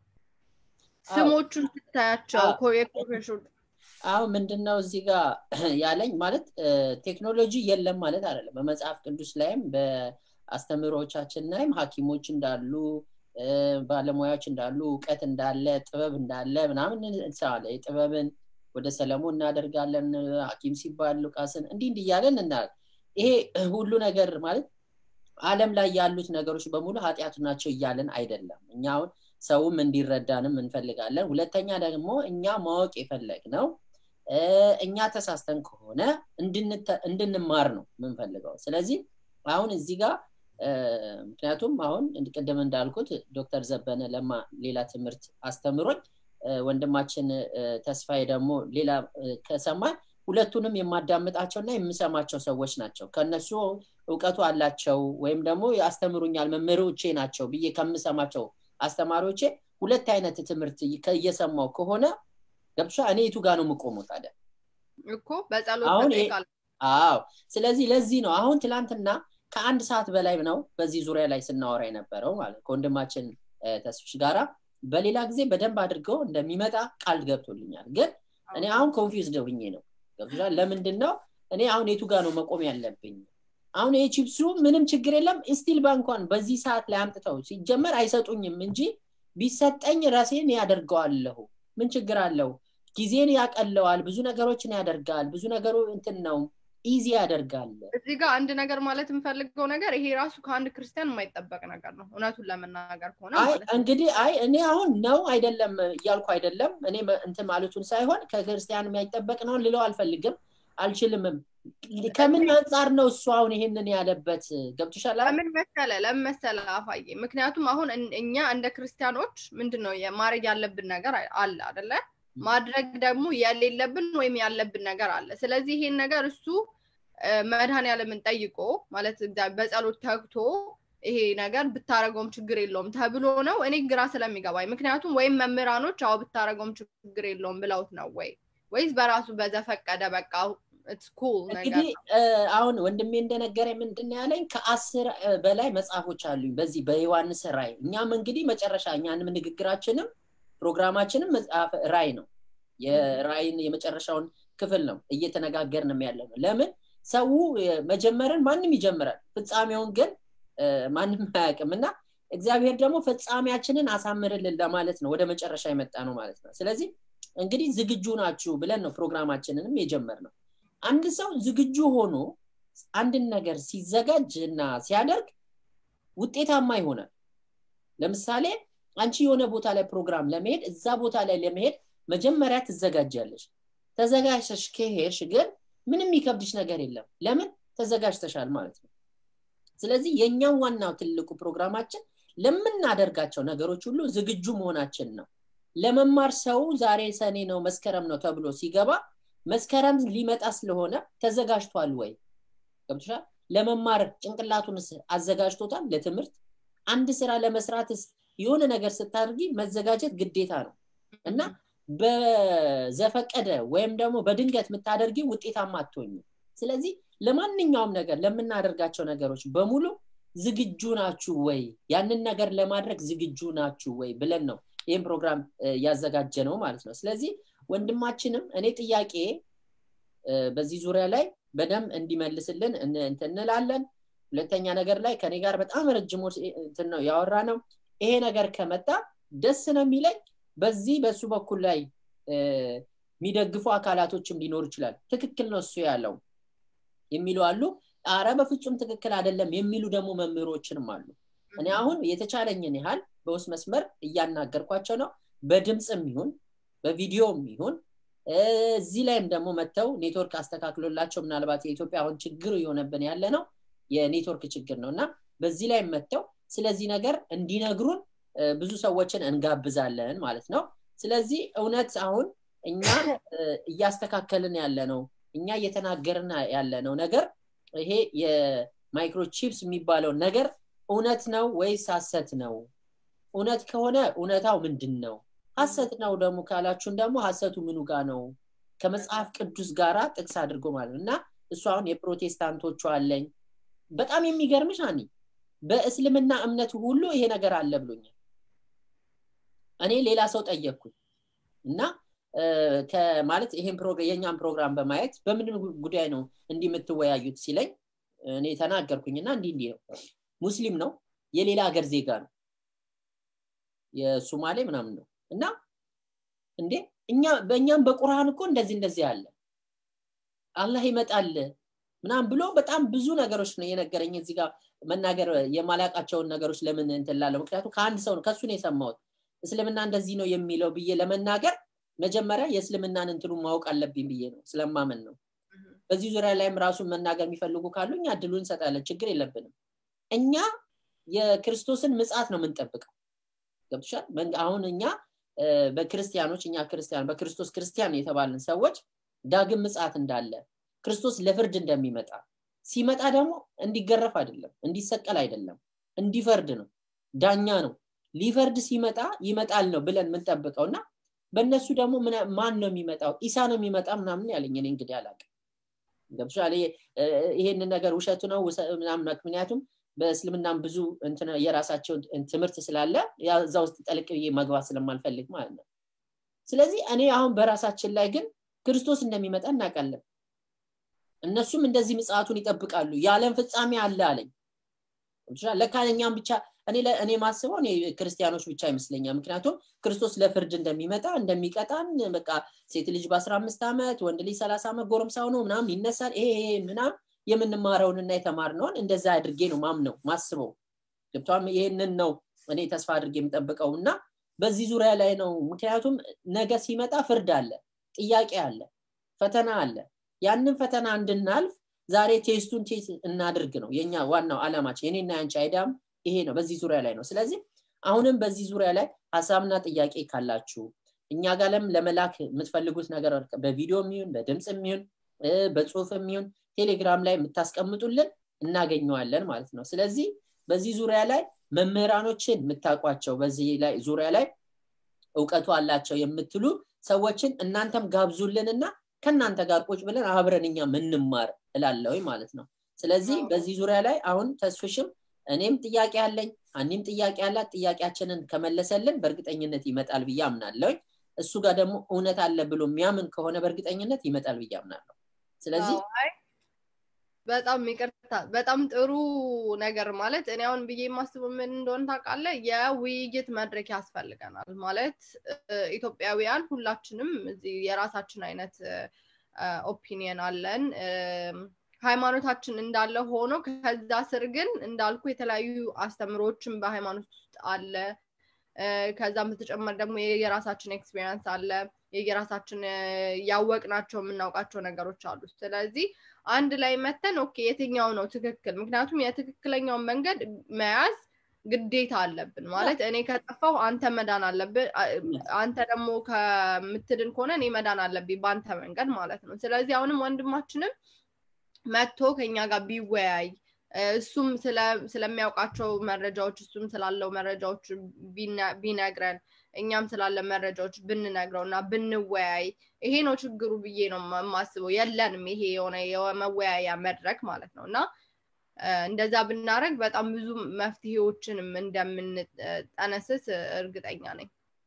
ስሞቹን ስታያቸው ኮርፖሬሽን አሁን ምንድነው እዚህ ጋር ያለኝ ማለት ቴክኖሎጂ የለም ማለት አይደለም በመጽሐፍ ቅዱስ ላይም በአስተምህሮቻችን ላይም ሀኪሞች እንዳሉ ባለሙያዎች እንዳሉ እውቀት እንዳለ ጥበብ እንዳለ ምናምን እንሰራለን የጥበብን ወደ ሰለሞን እናደርጋለን ሀኪም ሲባል ሉቃስን እንዲህ እንዲህ እያለን እናል ይሄ ሁሉ ነገር ማለት አለም ላይ ያሉት ነገሮች በሙሉ ኃጢአቱ ናቸው እያለን አይደለም እኛ አሁን ሰውም እንዲረዳንም እንፈልጋለን ሁለተኛ ደግሞ እኛ ማወቅ የፈለግ ነው እኛ ተሳስተን ከሆነ እንድንማር ነው የምንፈልገው ስለዚህ አሁን እዚህ ጋር ምክንያቱም አሁን ቅድም እንዳልኩት ዶክተር ዘበነ ለማ ሌላ ትምህርት አስተምሮኝ ወንድማችን ተስፋዬ ደግሞ ሌላ ከሰማን ሁለቱንም የማዳምጣቸውና የምሰማቸው ሰዎች ናቸው ከነሱ እውቀቱ አላቸው ወይም ደግሞ ያስተምሩኛል መምህሮቼ ናቸው ብዬ ከምሰማቸው አስተማሪዎቼ ሁለት አይነት ትምህርት እየሰማው ከሆነ ገብሻ እኔ የቱ ጋር ነው የምቆመው ታዲያ እኮ በጸሎት አዎ ስለዚህ ለዚህ ነው አሁን ትላንትና ከአንድ ሰዓት በላይ ነው በዚህ ዙሪያ ላይ ስናወራ የነበረው ማለት ከወንድማችን ተስፍሽ ጋራ በሌላ ጊዜ በደንብ አድርገው እንደሚመጣ ቃል ገብቶልኛል ግን እኔ አሁን ኮንፊውዝድ ሆኜ ነው ገብቶሻል ለምንድን ነው እኔ አሁን የቱ ጋር ነው መቆም ያለብኝ አሁን ይሄ ቺፕሱ ምንም ችግር የለም ስቲል ባንኳን በዚህ ሰዓት ላይ አምጥተው ሲጀመር አይሰጡኝም እንጂ ቢሰጠኝ ራሴን ያደርገዋለሁ ምን ችግር አለው ጊዜን ያቀለዋል ብዙ ነገሮችን ያደርጋል ብዙ ነገሩ እንትን ነው ኢዚ ያደርጋል እዚህ ጋር አንድ ነገር ማለት የምፈልገው ነገር ይሄ ራሱ ከአንድ ክርስቲያን የማይጠበቅ ነገር ነው እውነቱን ለመናገር ከሆነ እንግዲህ አይ እኔ አሁን ነው አይደለም እያልኩ አይደለም እኔ እንትን ማለቱን ሳይሆን ከክርስቲያን የማይጠበቅ ነው ልለው አልፈልግም አልችልምም ከምን አንጻር ነው እሱ አሁን ይሄንን ያለበት ገብቶሻል ለምን መሰለ ለምን መሰለ አፋዬ ምክንያቱም አሁን እኛ እንደ ክርስቲያኖች ምንድን ነው ማድረግ ያለብን ነገር አለ አደለ ማድረግ ደግሞ የሌለብን ወይም ያለብን ነገር አለ ስለዚህ ይሄን ነገር እሱ መድኃኔዓለምን ጠይቆ ማለት በጸሎት ተግቶ ይሄ ነገር ብታረገውም ችግር የለውም ተብሎ ነው እኔ ግራ ስለሚገባኝ ምክንያቱም ወይም መምህራኖች አዎ ብታረገውም ችግር የለውም ብለውት ነው ወይ ወይስ በራሱ በዘፈቀደ በቃ እንግዲህ አሁን ወንድሜ እንደነገረ ምንድን ያለኝ ከአስር በላይ መጽሐፎች አሉኝ በዚህ በዮሐንስ ራይ እኛም እንግዲህ መጨረሻ እኛንም ንግግራችንም ፕሮግራማችንም መጽሐፍ ራይ ነው የራይን የመጨረሻውን ክፍል ነው እየተነጋገርንም ያለ ነው ለምን ሰው መጀመርን ማንም ይጀምራል ፍጻሜውን ግን ማንም አያውቅም እና እግዚአብሔር ደግሞ ፍጻሜያችንን አሳምርልን ለማለት ነው ወደ መጨረሻ የመጣ ነው ማለት ነው ስለዚህ እንግዲህ ዝግጁ ናችሁ ብለን ነው ፕሮግራማችንንም የጀመር ነው አንድ ሰው ዝግጁ ሆኖ አንድን ነገር ሲዘጋጅ እና ሲያደርግ ውጤታማ ይሆናል ለምሳሌ አንቺ የሆነ ቦታ ላይ ፕሮግራም ለመሄድ እዛ ቦታ ላይ ለመሄድ መጀመሪያ ትዘጋጃለሽ ተዘጋጅተሽ ከሄድሽ ግን ምንም የሚከብድሽ ነገር የለም ለምን ተዘጋጅተሻል ማለት ነው ስለዚህ የእኛም ዋናው ትልቁ ፕሮግራማችን ለምናደርጋቸው ነገሮች ሁሉ ዝግጁ መሆናችን ነው ለመማር ሰው ዛሬ ሰኔ ነው መስከረም ነው ተብሎ ሲገባ መስከረም ሊመጣ ስለሆነ ተዘጋጅቷል ወይ ገብቶሻል ለመማር ጭንቅላቱንስ አዘጋጅቶታል ለትምህርት አንድ ስራ ለመስራትስ የሆነ ነገር ስታደርጊ መዘጋጀት ግዴታ ነው እና በዘፈቀደ ወይም ደግሞ በድንገት የምታደርጊ ውጤታማ አትሆኝ ስለዚህ ለማንኛውም ነገር ለምናደርጋቸው ነገሮች በሙሉ ዝግጁ ናችሁ ወይ ያንን ነገር ለማድረግ ዝግጁ ናችሁ ወይ ብለን ነው ይህም ፕሮግራም ያዘጋጀ ነው ማለት ነው ስለዚህ ወንድማችንም እኔ ጥያቄ በዚህ ዙሪያ ላይ በደንብ እንዲመልስልን እንላለን ሁለተኛ ነገር ላይ ከኔ ጋር በጣም ረጅም እንትን ነው ያወራ ነው ይሄ ነገር ከመጣ ደስ ነው የሚለኝ በዚህ በሱ በኩል ላይ የሚደግፉ አካላቶችም ሊኖሩ ይችላል ትክክል ነው እሱ ያለው የሚሉ አሉ አረ በፍጹም ትክክል አይደለም የሚሉ ደግሞ መምህሮችንም አሉ እኔ አሁን የተቻለኝን ያህል በውስጥ መስመር እያናገርኳቸው ነው በድምፅም ይሁን በቪዲዮም ይሁን እዚህ ላይም ደግሞ መጥተው ኔትወርክ አስተካክሎላቸው ምናልባት የኢትዮጵያ አሁን ችግር የሆነብን ያለ ነው የኔትወርክ ችግር ነው እና በዚህ ላይ መጥተው ስለዚህ ነገር እንዲነግሩን ብዙ ሰዎችን እንጋብዛለን ማለት ነው ስለዚህ እውነት አሁን እኛ እያስተካከልን ያለ ነው እኛ እየተናገርን ያለ ነው ነገር ይሄ የማይክሮቺፕስ የሚባለው ነገር እውነት ነው ወይስ ሀሰት ነው እውነት ከሆነ እውነታው ምንድን ነው ሀሰት ነው ደግሞ ካላችሁን ደግሞ ሀሰቱ ምኑ ጋር ነው ከመጽሐፍ ቅዱስ ጋራ ጥቅስ አድርጎ ማለት እና እሱ አሁን የፕሮቴስታንቶቹ አለኝ በጣም የሚገርምሽ አኒ በእስልምና እምነት ሁሉ ይሄ ነገር አለ ብሎኛል እኔ ሌላ ሰው ጠየቅኩኝ እና ማለት ይሄን የእኛም ፕሮግራም በማየት በምን ጉዳይ ነው እንዲህ የምትወያዩት ሲለኝ እኔ ተናገርኩኝ እና እንዲህ እንዲህ ነው ሙስሊም ነው የሌላ ሀገር ዜጋ ነው የሱማሌ ምናምን ነው እና እንዴ እኛ በእኛም በቁርአን እኮ እንደዚህ እንደዚህ አለ አላህ ይመጣል ምናም ብሎ በጣም ብዙ ነገሮች ነው የነገረኝ እዚህ ጋር መናገር የማላቃቸውን ነገሮች ለምን እንትላለ ምክንያቱም ከአንድ ሰው ነው ከሱ ነው የሰማሁት እስልምና እንደዚህ ነው የሚለው ብዬ ለመናገር መጀመሪያ የእስልምናን እንትኑ ማወቅ አለብኝ ብዬ ነው ስለማመን ነው በዚህ ዙሪያ ላይም ራሱን መናገር የሚፈልጉ ካሉ እኛ እድሉ እንሰጣለን ችግር የለብንም እኛ የክርስቶስን ምጽት ነው የምንጠብቀው ገብቶሻል አሁን እኛ በክርስቲያኖች እኛ ክርስቲያን በክርስቶስ ክርስቲያን የተባልን ሰዎች ዳግም ምጽአት እንዳለ ክርስቶስ ለፍርድ እንደሚመጣ ሲመጣ ደግሞ እንዲገረፍ አይደለም እንዲሰቀል አይደለም እንዲፈርድ ነው ዳኛ ነው ሊፈርድ ሲመጣ ይመጣል ነው ብለን የምንጠብቀው እና በእነሱ ደግሞ ማን ነው የሚመጣው ኢሳ ነው የሚመጣ ምናምን ያለኝ እኔ እንግዲህ አላውቅም ገብቶሻል ይሄንን ነገር ውሸቱ ነው ምናምን ምክንያቱም በእስልምናም ብዙ የራሳቸው ትምህርት ስላለ እዛ ውስጥ ጠልቅ ብዬ መግባት ስለማልፈልግ ማለት ነው ስለዚህ እኔ አሁን በራሳችን ላይ ግን ክርስቶስ እንደሚመጣ እናውቃለን እነሱም እንደዚህ ምጽአቱን ይጠብቃሉ የዓለም ፍጻሜ አለ አለኝ ለካ እኛም ብቻ እኔ እኔ ማስበው እኔ ክርስቲያኖች ብቻ ይመስለኛል ምክንያቱም ክርስቶስ ለፍርድ እንደሚመጣ እንደሚቀጣን በቃ ሴት ልጅ በ15 ዓመት ወንድ ልጅ 30 ዓመት ጎረምሳ ሆኖ ምናምን ይነሳል ይሄ ምናምን የምንማረውንና የተማርነውን እንደዛ አድርጌ ነው ማምነው ማስበው ገብቷል ይህንን ነው እኔ ተስፋ አድርጌ የምጠብቀው እና በዚህ ዙሪያ ላይ ነው ምክንያቱም ነገ ሲመጣ ፍርድ አለ ጥያቄ አለ ፈተና አለ ያንን ፈተና እንድናልፍ ዛሬ ቴስቱን ቴስት እናድርግ ነው የኛ ዋናው አላማችን የኔና ያንቺ አይዳም ይሄ ነው በዚህ ዙሪያ ላይ ነው ስለዚህ አሁንም በዚህ ዙሪያ ላይ ሀሳብና ጥያቄ ካላችሁ እኛ ጋርም ለመላክ የምትፈልጉት ነገር በቪዲዮ የሚሆን በድምፅ የሚሆን በጽሁፍ የሚሆን ቴሌግራም ላይ የምታስቀምጡልን እናገኘዋለን ማለት ነው ስለዚህ በዚህ ዙሪያ ላይ መምህራኖችን የምታውቋቸው በዚህ ላይ ዙሪያ ላይ እውቀቱ አላቸው የምትሉ ሰዎችን እናንተም ጋብዙልንና ከእናንተ ጋር ቁጭ ብለን አብረን እኛ ምንማር እላለሁ ማለት ነው ስለዚህ በዚህ ዙሪያ ላይ አሁን ተስፍሽም እኔም ጥያቄ አለኝ አኒም ጥያቄ አላት ጥያቄያችንን ከመለሰልን በእርግጠኝነት ይመጣል ብዬ አምናለሁኝ እሱ ጋር ደግሞ እውነት አለ ብሎ የሚያምን ከሆነ በእርግጠኝነት ይመጣል ብዬ አምናለሁ ስለዚህ በጣም ይቅርታ በጣም ጥሩ ነገር ማለት እኔ አሁን ብዬ የማስበው ምን እንደሆነ ታውቃለ የውይይት መድረክ ያስፈልገናል ማለት ኢትዮጵያውያን ሁላችንም እዚህ የራሳችን አይነት ኦፒኒየን አለን ሃይማኖታችን እንዳለ ሆኖ ከዛ ስር ግን እንዳልኩ የተለያዩ አስተምሮችን በሃይማኖት ውስጥ አለ ከዛም በተጨማሪ ደግሞ የራሳችን ኤክስፔሪንስ አለ የየራሳችን ያወቅናቸው የምናውቃቸው ነገሮች አሉ ስለዚህ አንድ ላይ መተን ኦኬ የትኛው ነው ትክክል ምክንያቱም የትክክለኛውን መንገድ መያዝ ግዴታ አለብን ማለት እኔ ከጠፋው አንተ መዳን አለብን አንተ ደግሞ ከምትድን ከሆነ እኔ መዳን አለብኝ በአንተ መንገድ ማለት ነው ስለዚህ አሁንም ወንድማችንም መጥቶ ከኛ ጋር ቢወያይ እሱም ስለሚያውቃቸው መረጃዎች እሱም ስላለው መረጃዎች ቢነግረን እኛም ስላለ መረጃዎች ብንነግረው እና ብንወያይ ይሄ ነው ችግሩ ብዬ ነው የማስበው የለንም ይሄ የሆነ የመወያያ መድረክ ማለት ነው እና እንደዛ ብናደረግ በጣም ብዙ መፍትሄዎችንም እንደምንጠነስስ እርግጠኛ ነኝ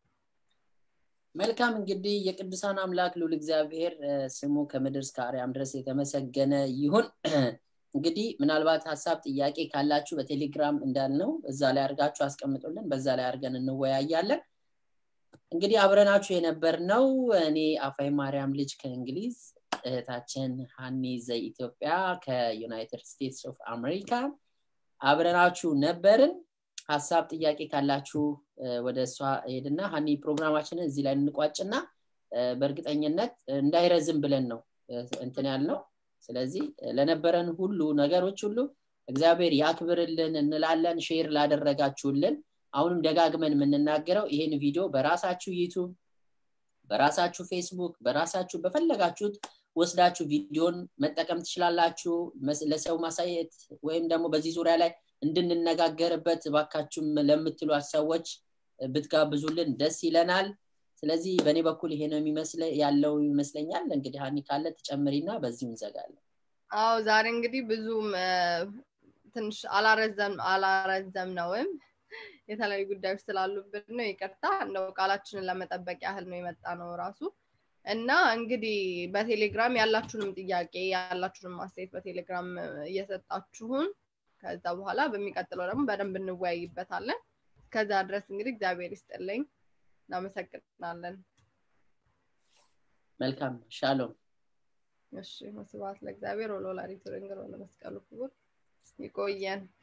መልካም እንግዲህ የቅዱሳን አምላክ ልውል እግዚአብሔር ስሙ ከምድር እስከ አርያም ድረስ የተመሰገነ ይሁን እንግዲህ ምናልባት ሀሳብ ጥያቄ ካላችሁ በቴሌግራም እንዳልነው እዛ ላይ አድርጋችሁ አስቀምጡልን በዛ ላይ አድርገን እንወያያለን እንግዲህ አብረናችሁ የነበር ነው እኔ አፋይ ማርያም ልጅ ከእንግሊዝ እህታችን ሀኒ ዘኢትዮጵያ ከዩናይትድ ስቴትስ ኦፍ አሜሪካ አብረናችሁ ነበርን ሀሳብ ጥያቄ ካላችሁ ወደ እሷ ሄድና ሀኒ ፕሮግራማችንን እዚህ ላይ እንቋጭና በእርግጠኝነት እንዳይረዝም ብለን ነው እንትን ያልነው ስለዚህ ለነበረን ሁሉ ነገሮች ሁሉ እግዚአብሔር ያክብርልን እንላለን ሼር ላደረጋችሁልን አሁንም ደጋግመን የምንናገረው ይህን ቪዲዮ በራሳችሁ ዩቱብ በራሳችሁ ፌስቡክ በራሳችሁ በፈለጋችሁት ወስዳችሁ ቪዲዮን መጠቀም ትችላላችሁ ለሰው ማሳየት ወይም ደግሞ በዚህ ዙሪያ ላይ እንድንነጋገርበት ባካችሁም ለምትሏት ሰዎች ብትጋብዙልን ደስ ይለናል ስለዚህ በእኔ በኩል ይሄ ነው የሚመስለ ያለው ይመስለኛል እንግዲህ ሀኒ ካለ ትጨምሪና በዚሁ እንዘጋለን አዎ ዛሬ እንግዲህ ብዙም ትንሽ አላረዘም አላረዘም ነውም የተለያዩ ጉዳዮች ስላሉብን ነው ይቅርታ እንደው ቃላችንን ለመጠበቅ ያህል ነው የመጣ ነው ራሱ እና እንግዲህ በቴሌግራም ያላችሁንም ጥያቄ ያላችሁንም አስተያየት በቴሌግራም እየሰጣችሁን ከዛ በኋላ በሚቀጥለው ደግሞ በደንብ እንወያይበታለን ከዛ ድረስ እንግዲህ እግዚአብሔር ይስጥልኝ እናመሰግናለን መልካም ሻሎም እሺ ስብሐት ለእግዚአብሔር ወለወላዲቱ ድንግል ወለመስቀሉ ክቡር ይቆየን